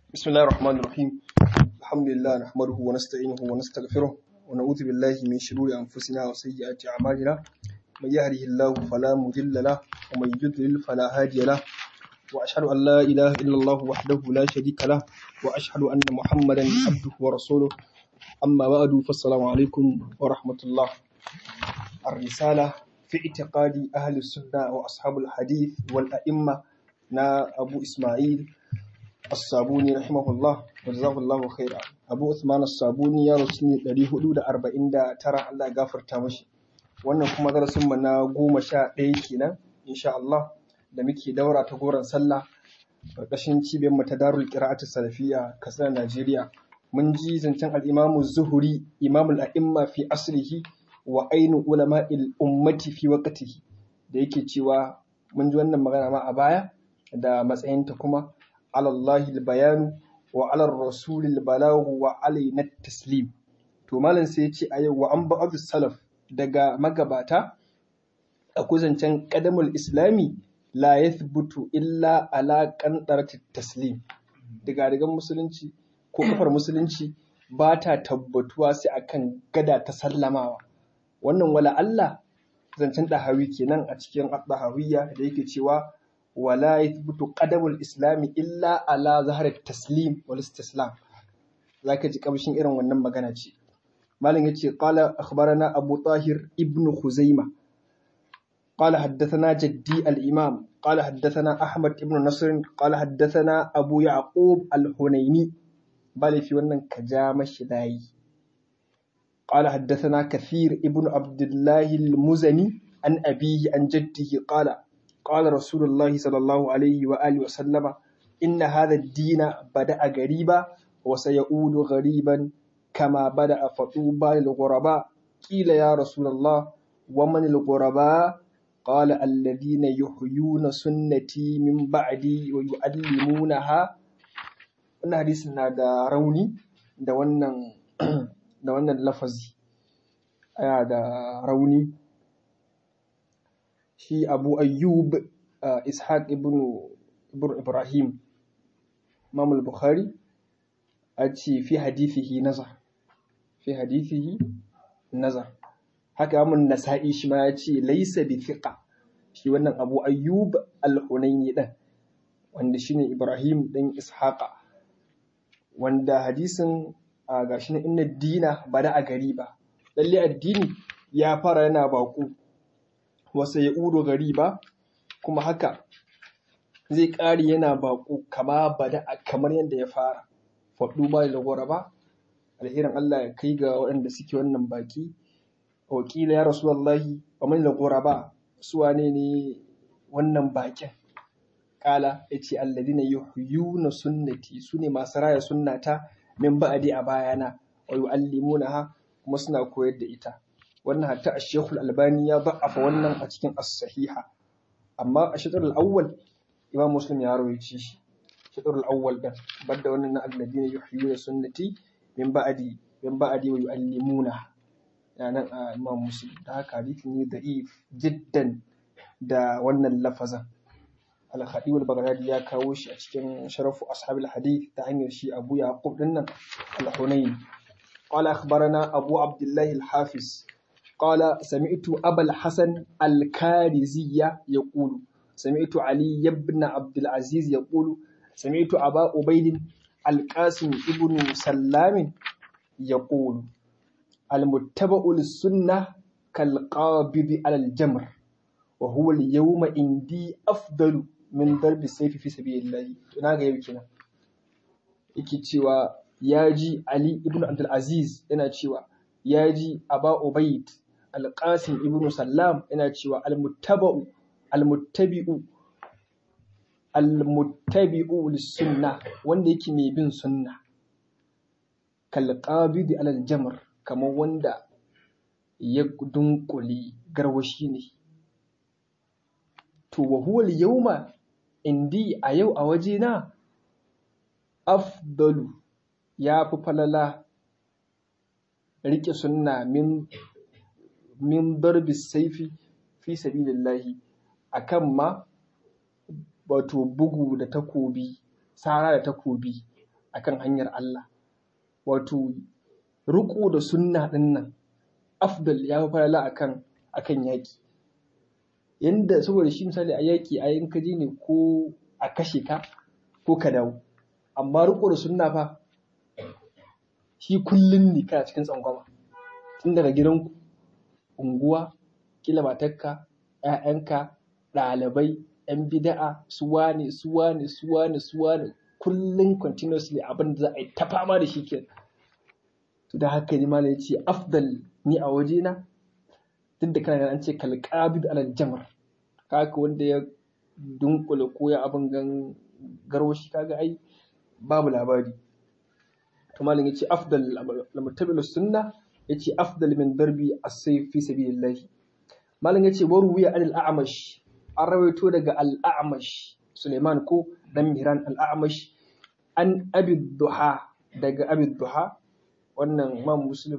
بسم الله الرحمن الرحيم الحمد لله نحمده ونستعينه ونستغفره ونعوذ بالله من شرور أنفسنا وسيئات أعمالنا من يهده الله فلا مضل له ومن يضلل فلا هادي له وأشهد أن لا إله إلا الله وحده لا شريك له وأشهد أن محمدا عبده ورسوله أما بعد فالسلام عليكم ورحمة الله الرسالة في اعتقاد أهل السنة وأصحاب الحديث والأئمة نا أبو إسماعيل الصابوني رحمه الله وجزاه الله خيرا أبو عثمان الصابوني يا رسول ɗari hudu da arba'in da tara Allah ya gafarta mashi wannan kuma darasin mu na goma sha ɗaya kenan insha Allah da muke daura ta goron sallah ƙarƙashin cibiyar mu ta Darul Qira'atu Salafiyya Katsina Najeriya mun ji zancen al-Imam Zuhuri Imam al-A'imma fi asrihi wa ainu ulama'il ummati fi waqtihi da yake cewa mun ji wannan magana ma a baya da matsayinta kuma alallahi bayanu wa alar rasulil balagu wa alaina taslim to malam sai ya ce a yau wa an ba'adu salaf daga magabata akwai zancen kadamul islami la yathbutu illa ala qandarati taslim daga rigan musulunci ko kafar musulunci ba ta tabbatuwa sai akan gada ta sallamawa wannan wala Allah zancen dahawi kenan a cikin dahawiyya da yake cewa wala yathbutu qadamul islami illa ala zahar taslim wal istislam zaka ji kamshin irin wannan magana ce malam yace qala akhbarana abu tahir ibnu khuzaima قال حدثنا جدي الإمام قال حدثنا أحمد بن نصر قال حدثنا أبو يعقوب الحنيني بل في ونن كجام الشداي قال حدثنا كثير ابن عبد الله المزني عن أبيه عن جده قال قال رسول الله صلى الله عليه وآله وسلم إن هذا الدين بدأ غريبا وسيعود غريبا كما بدأ فطوبى للغرباء قيل يا رسول الله ومن الغرباء قال الذين يحيون سنتي من بعدي ويعلمونها wannan hadisin na da rauni da wannan da wannan lafazi yana da rauni shi abu ayyub uh, ishaq ibn ibrahim imam al-bukhari a ce fi hadithihi nazar fi hadithihi nazar haka mun nasa'i shi ma ya ce laisa bi thiqa shi wannan abu ayyub al-hunaini din wanda shine ibrahim din ishaqa wanda hadisin a gashi na inna dina bada a gari ba lalle addini ya fara yana baƙo wasa ya uro gari ba kuma haka zai ƙari yana baƙo kama bada kamar yadda ya fara faɗu ba da gora ba alherin Allah ya kai ga waɗanda suke wannan baki wakila ya rasu wallahi wa man gora ba su wane ne wannan bakin kala ya ce alladina yuhyuna sunnati su ne masu raya sunnata min ba'adi a bayana wa yu'allimunaha kuma suna koyar da ita wannan hatta a shekul albani ya ba'afa wannan a cikin as-sahiha amma a shatar al-awwal imam muslim ya rawaice shi shatar al-awwal din banda wannan na alladina yuhyuna sunnati min ba'adi min ba'adi wa yu'allimuna yanan a imam muslim da haka hadisi ne da'if jiddan da wannan lafazan al-khadi wal baghdadi ya kawo shi a cikin sharafu ashabil hadith ta hanyar shi abu yaqub dinnan al-hunayn قال أخبرنا أبو عبد الله الحافظ قال سمعت أبا الحسن الكارزية يقول سمعت علي بن عبد العزيز يقول سمعت أبا عبيد القاسم ابن سلام يقول المتبع للسنة كالقابض على الجمر وهو اليوم عندي أفضل من ضرب السيف في سبيل الله تناغا يبكينا yake cewa ya ji Ali ibn Abdulaziz yana cewa ya ji Aba Ubaid Al-Qasim ibn Sallam yana cewa al-muttaba'u al-muttabi'u al-muttabi'u lis-sunnah wanda yake mai bin sunna kal qabidi alal jamr kamar wanda ya dunkule garwashi ne to wa huwa al-yawma indi a yau a waje na afdalu ya fi falala riƙe sunna min min darbi saifi fi sabilillahi akan ma wato bugu da takobi sara da takobi akan hanyar Allah wato riko da sunna din nan afdal ya fi falala akan akan yaki yanda saboda shi misali a yaki a yin kaje ne ko a kashe ka ko ka dawo amma riko da sunna fa shi kullun ne kana cikin tsangwama tun daga gidanku unguwa kila matarka ‘ya'yanka ɗalibai ‘yan bida'a suwa ne suwa ne suwa ne suwa ne kullum continuously abin da za a yi ta fama da shi ke to da haka ne malam ya ce afdal ni a wajena duk da kana an ce kalqabid alal jamar haka wanda ya dunkule ko ya abin gan garwashi kaga ai babu labari to malam ya ce afdal lamutabil sunna ya ce afdal min darbi as-sayf fi sabilillah malam ya ce waru wiya anil a'mash an rawaito daga al-a'mash Suleiman ko dan Mihran al-a'mash an abi duha daga abi duha wannan imam muslim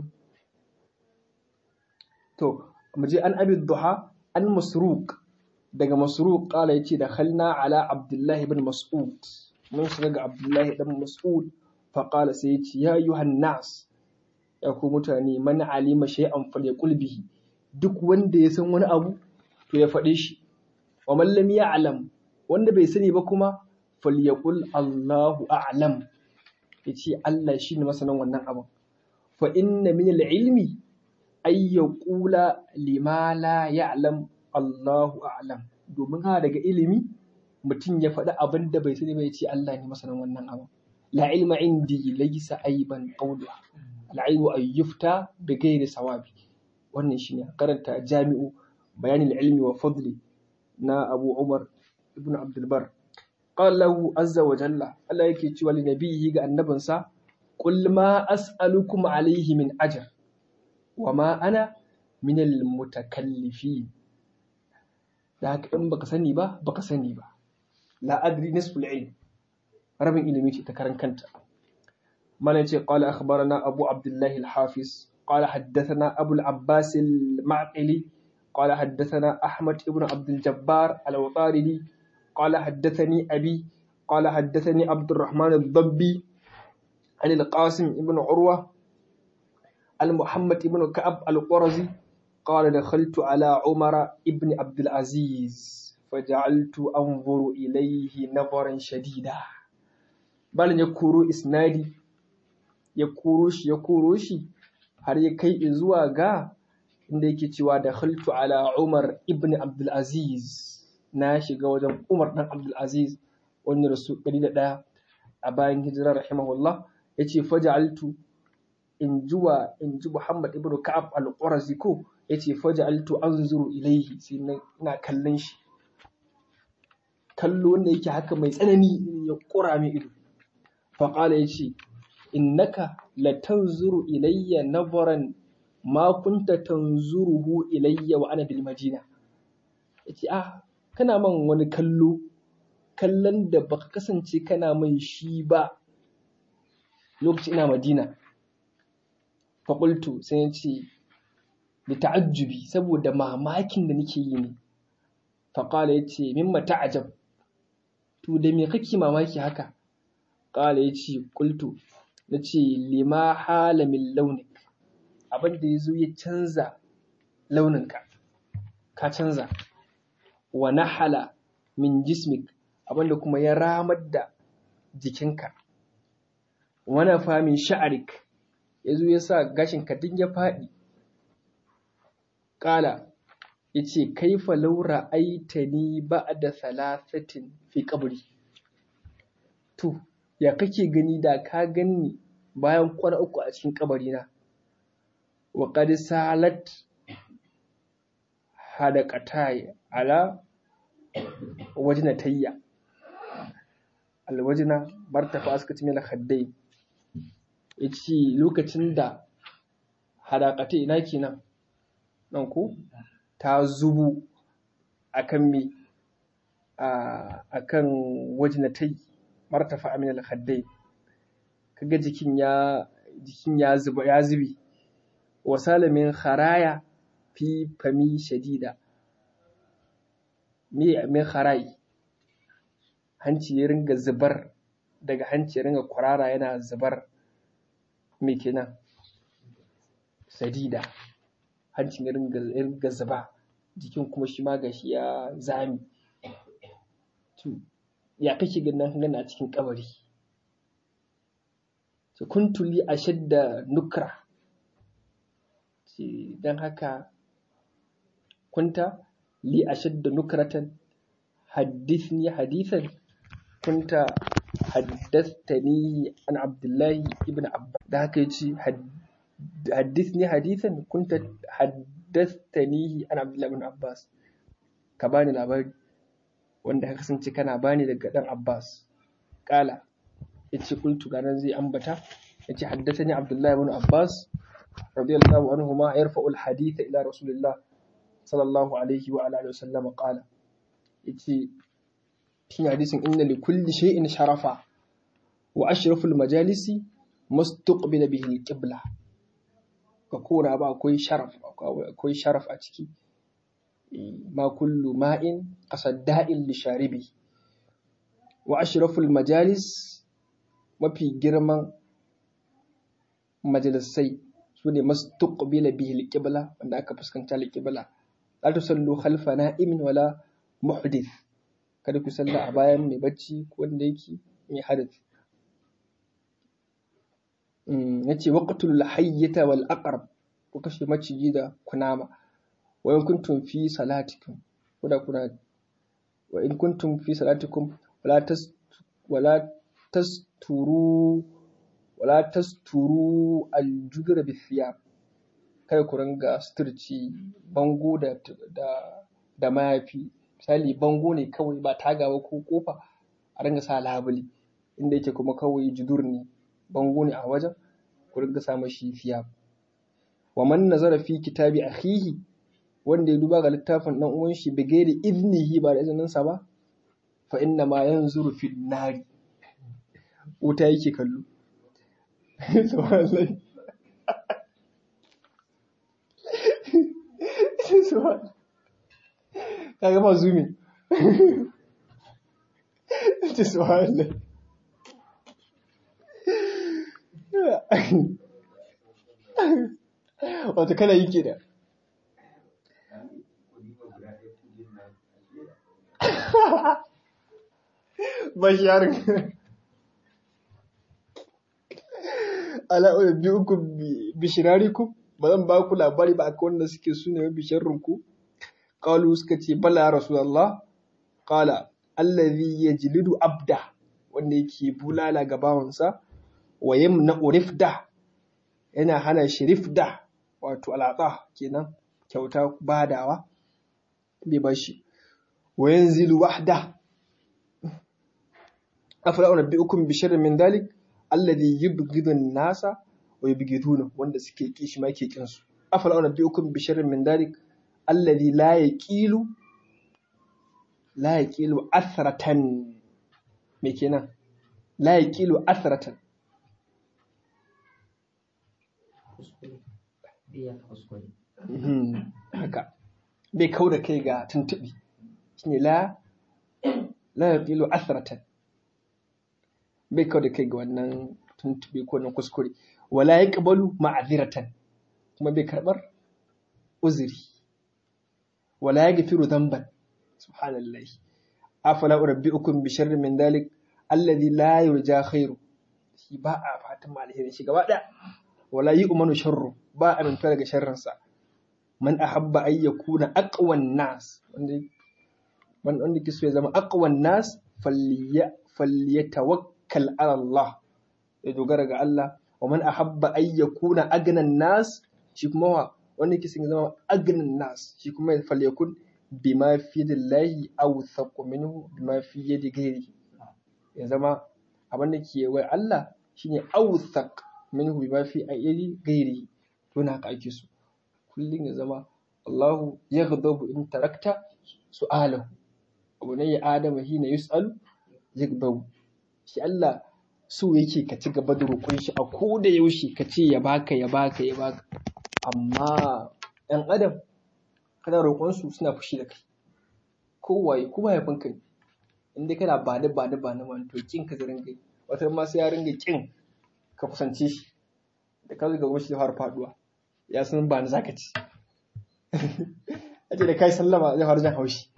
to muje an abi duha an masruq daga masruq kala yace da khalna ala abdullahi ibn mas'ud mun shiga ga abdullahi dan mas'ud fa qala sai yace ya yuhan nas ya ku mutane man alima shay'an falyaqul bihi duk wanda ya san wani abu to ya faɗe shi wa man lam ya'lam wanda bai sani ba kuma falyaqul Allahu a'lam yace Allah shine masanin wannan abin fa inna min al-ilmi ay yaqula lima la ya'lam Allahu a'lam domin ha daga ilimi mutum ya faɗi abin da bai sani ba yace Allah ne masanin wannan abin la ilma indi laysa aiban qawluha al-ilmu ay yufta bi ghairi sawabi wannan shine karanta jami'u bayanin ilmi wa fadli na Abu Umar ibn Abdul Bar qala lahu azza wa jalla Allah yake cewa li nabiyyi ga annabinsa qul ma as'alukum alayhi min ajr wa ma ana min al mutakallifin da haka in baka sani ba baka sani ba la adri nisful ilm rabin ilimi ce ta karan kanta mana ce qala akhbarana abu abdullah al hafiz قال حدثنا أبو العباس المعقلي قال حدثنا أحمد بن عبد الجبار الوطاردي قال حدثني أبي قال حدثني عبد الرحمن الضبي عن القاسم بن عروة المحمد بن كعب القرزي قال دخلت على عمر بن عبد العزيز فجعلت أنظر إليه نظرا شديدا بل يكورو إسنادي يكوروش يكوروشي har ya kai zuwa ga inda yake cewa da khaltu ala Umar ibn Abdul Aziz na shiga wajen Umar dan Abdul Aziz wani rasu 101 a bayan hijira rahimahullah yace faja'altu in juwa in ji Muhammad ibn Ka'ab al-Qurazi ko yace faja'altu anzuru ilayhi sai ina kallon shi kallo wanda yake haka mai tsanani ya kura mai ido fa qala yace innaka latanzuru ilayya nazaran ma kunta tanzuruhu ilayya wa ana bil madina yace ah kana man wani kallo kallon da baka kasance kana mai shi ba lokacin ina madina fa qultu sai yace da ta'ajjubi saboda mamakin da nake yi ne fa qala yace mimma ta'ajab to da me kake mamaki haka qala yace qultu na ce lima hala min launik abin da ya zo ya canza launinka ka canza wa nahala min jismik abin da kuma ya ramar da jikinka wana fa min sha'arik ya zo ya sa gashinka duk ya faɗi ƙala ya ce kaifa laura aitani ba da salasatin fi kabri to ya kake gani da ka ganni bayan kwana uku a cikin kabarina wa qad salat hadaqatai ala wajnatayya alwajna martafa aska ci mila khaddai yace lokacin da hadaqatai ina kenan nan ko ta zubu akan me akan wajnatai martafa amin al-khaddai kaga jikin ya jikin ya zuba ya zubi wa salamin kharaya fi fami shadida me min kharai hanci ya ringa zubar daga hanci ringa kwarara yana zubar me kenan sadida hancin ya ringa zuba jikin kuma shi ma gashi ya zami ya kake ganin gana a cikin kabari kuntu li ashadda nukra don haka kunta li ashadda nukratan haddithni hadithan kunta haddathani an abdullahi ibn abbas da haka yace haddithni hadithan kunta haddathani an abdullahi ibn abbas ka bani labari wanda ka kasance kana bani daga dan abbas kala yace qultu ganan zai ambata yace haddathani abdullahi ibn abbas radiyallahu anhuma yarfa'u al-hadith ila rasulillah sallallahu alaihi wa alihi wasallam qala yace cikin hadisin inna li kulli shay'in sharafa wa ashraful majalisi mustaqbil bihi al-qibla ka kora ba akwai sharaf akwai sharaf a ciki ma kullu ma'in qasadda'in li sharibi wa ashraful majalis mafi girman majalisai su ne mastuqbila bihi al-qibla wanda aka fuskanta al-qibla la tusallu khalfa na'imin wala muhdith kada ku salla a bayan mai bacci ko wanda yake mai hadath yace waqtul hayyata wal aqrab ku kashe maciji da kunama wa in kuntum fi salatikum kuda kuna wa in kuntum fi salatikum wala tas wala tasturu wala tasturu aljudra bithiyab kai ku ringa suturci bango da da da mayafi misali bango ne kawai ba tagawa ko kofa a ringa sa labule inda yake kuma kawai judur ne bango ne a wajen ku ringa sa mashi thiyab wa man nazara fi kitabi akhihi wanda ya duba ga littafin dan uwan shi bigairi iznihi ba da izinin sa ba fa inna ma yanzuru fi nari wuta yake kallo subhanallah subhanallah kaga ma zumi subhanallah wato kana yi ke da basharin ala'uwa biyu uku bishirariku ba zan ba ku labari ba akwai wanda suke su ne bisharrinku ƙalu suka ce bala ya rasu Allah ƙala allazi ya jilidu abda wanda yake bulala ga bawansa wa yamna urifda yana hana shi rifda wato alatsa kenan kyauta badawa bai bashi wa yanzilu wahda afala unabbiukum bi sharrin min dalik alladhi yubghidu an-nasa wa yubghiduna wanda suke kishi ma ke kin su afala unabbiukum bi sharrin min dalik alladhi la yaqilu la yaqilu athratan me kenan la yaqilu athratan haka bai kau da kai ga tuntuɓi shine la la yaqilu athratan bai kau da kai ga wannan tuntuɓe ko na kuskure wala yaqbalu ma'aziratan kuma bai karɓar uzuri wala yaghfiru dhanban subhanallahi afala urabbiukum bi sharrin min dalik alladhi la yurja khairu shi ba a fatan alheri shi gaba daya wala yu'manu sharru ba a minta daga sharrinsa man ahabba ay yakuna aqwan nas wanda wanda ke so ya zama aqwan nas falyatawakkal ala Allah ya dogara ga Allah wa man ahabba ay yakuna agnan nas shi kuma wa wanda ke so ya zama agnan nas shi kuma falyakun bima fi dillahi aw thaqu minhu bima fi yadi ghairihi ya zama abin da ke wai Allah shine awthaq minhu bima fi ayyadi ghairihi to na haka ake so kullum ya zama Allahu yaghdabu in tarakta su'alahu abu ne ya adama hina yus'alu yaghdabu shi Allah so yake ka ci gaba da roƙon shi a ko da yaushe ka ce ya baka ya baka ya baka amma ɗan adam kana roƙon su suna fushi da kai kowaye ko mahaifinka ne in dai kana ba da ba da ba na man to kin ka zarin gai wata ma sai ya ringa kin ka kusance shi da ka zo gaban shi zai fara faduwa ya san ba ni zaka ci aje da kai sallama zai fara jan haushi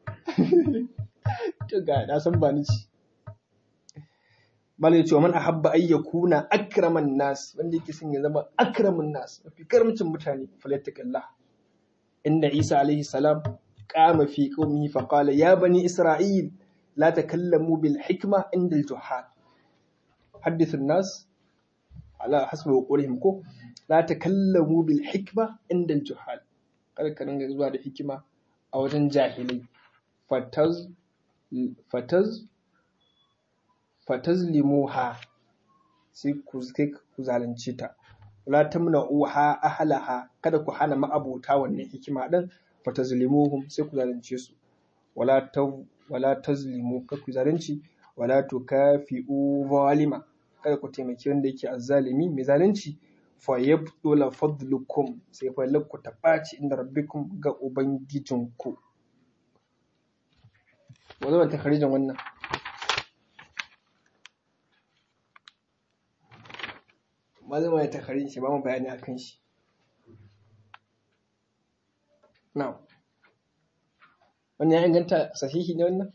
to ga na san ba ni ci malai cewa man ahabba ay yakuna akraman nas wanda yake son ya zama akraman nas mafi karamcin mutane falyattaqillah inna isa alaihi salam qama fi qaumihi fa qala ya bani isra'il la takallamu bil hikma inda al juhal hadithu nas ala hasbi qawlihim ko la takallamu bil hikma inda al juhal kada ka ringa zuwa da hikima a wajen jahilai fataz fataz fatazlimuha sai ku sai ku zalunce ta wala tamna'uha ahlaha kada ku hana ma'abota wannan hikima din fatazlimuhum sai ku zalunce su wala ta wala tazlimu kada ku zalunci wala tukafi'u zalima kada ku taimaki wanda yake azzalimi mai zalunci fa yabdula fadlukum sai fa lakku ta ɓaci inda rabbikum ga ubangijinku wa zan ta kharijin wannan malama ya takarin shi ba mu bayani a kan shi now wani ya inganta sahihi ne wannan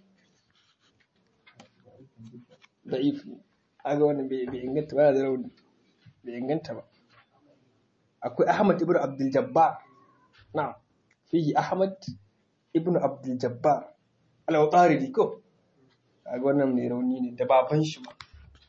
da'if ne aga wannan bai inganta ba da rauni bai inganta ba akwai ahmad ibn abdul jabbar na fihi ahmad ibn abdul jabbar al-awtaridi ko aga wannan mai rauni ne da baban shi ma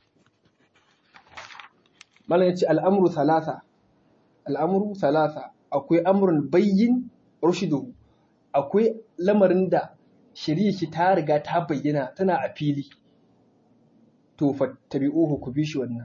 malam ya ce al'amuru talata al'amuru talata akwai amurin bayyin rushidu akwai lamarin da shari'a shi ta riga ta bayyana tana a fili to fattabi'uhu ku bi shi wannan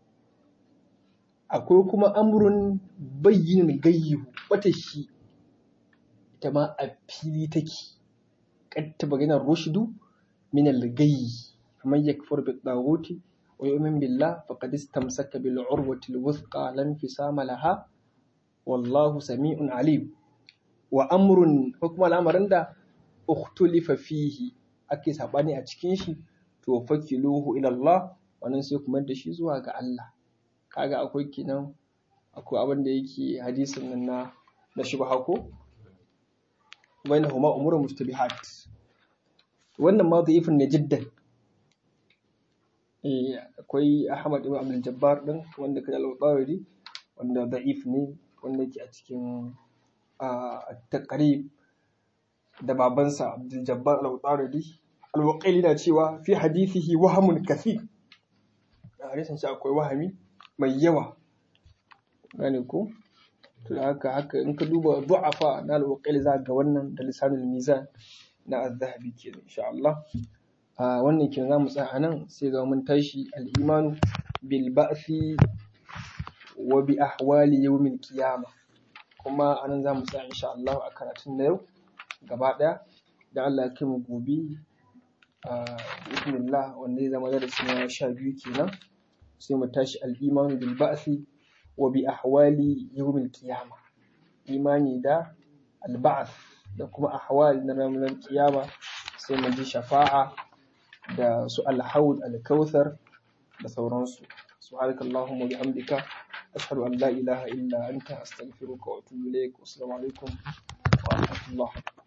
akwai kuma amurin bayyin gayyihu wata shi ita ma a fili take katta bayyana rushidu min al-gayyi kamar yakfur bi tsaguti ويؤمن بالله فقد استمسك بالعروة الوثقى لا انفصام لها والله سميع عليم وأمر حكم الأمر عند اختلف فيه ake sabani a cikin shi to fakiluhu ila Allah wannan sai kuma da shi zuwa ga Allah kaga akwai kinan akwai abin da yake hadisin nan na na shubha ko bainahuma umurun mustabihat wannan ma da'ifun ne jiddan akwai Ahmad ibn Abdul Jabbar din wanda kai al-Tawari wanda da'if ne wanda yake a cikin at-taqrib da babansa Abdul Jabbar al-Tawari al-Waqili na cewa fi hadithihi wahamun kathir a hadisin shi akwai wahami mai yawa gane ko to haka haka in ka duba du'afa na al-Waqili za ga wannan da lisanul mizan na az-zahabi kenan insha Allah a wannan kin za mu tsaya nan sai ga mun tashi al'imanu bil ba'thi wa bi ahwali yawmil qiyama kuma anan za mu tsaya insha Allah a karatun na yau gaba daya da Allah ya kai mu gobe a bismillah wanda zai zama darasi na sha biyu kenan sai mu tashi al'imanu bil ba'thi wa bi ahwali yawmil qiyama imani da al ba'th da kuma ahwal na ranar kiyama sai mu ji shafa'a da su alhaud alkauthar da sauransu subhanaka allahumma bihamdika ashhadu an la ilaha illa anta astaghfiruka wa atubu ilaik assalamu alaikum wa rahmatullah